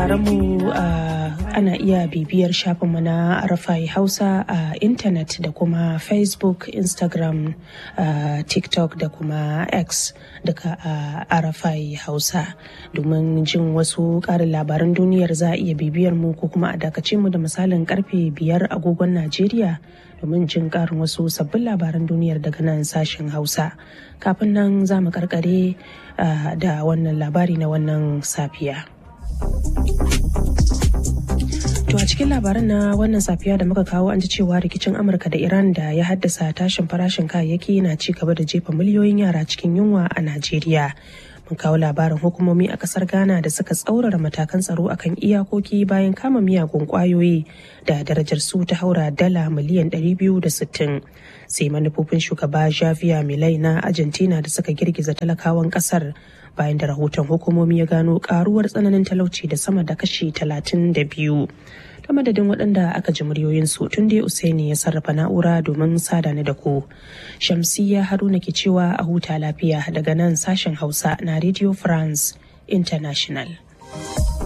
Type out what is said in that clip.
sauraron mu ana iya bibiyar shafinmu na Arafai Hausa a intanet da kuma Facebook, Instagram, TikTok da kuma X daga Arafai Hausa. Domin jin wasu ƙarin labaran duniyar za a iya bibiyar mu ko kuma a dakace mu da misalin karfe biyar agogon Najeriya domin jin ƙarin wasu sabbin labaran duniyar daga nan sashen Hausa. Kafin nan za mu karkare da wannan labari na wannan safiya. To a cikin labaran na wannan safiya da muka kawo an ji cewa rikicin Amurka da Iran da ya haddasa tashin farashin kayayyaki na ci gaba da jefa miliyoyin yara cikin yunwa a Najeriya. Mun kawo labarin hukumomi a kasar Ghana da suka tsaurara matakan tsaro akan iyakoki bayan kama miyagun kwayoyi da darajar su ta haura dala miliyan 260. Sai manufofin shugaba Javier Milei na Argentina da suka girgiza talakawan kasar bayan da rahoton hukumomi ya gano karuwar tsananin talauci da sama da kashi 32. ta madadin waɗanda aka ji muryoyinsu tun dai Usaini ya sarrafa na'ura domin sada ni da ku. Shamsiyya Haruna ke cewa a huta lafiya daga nan sashen Hausa na Radio France International.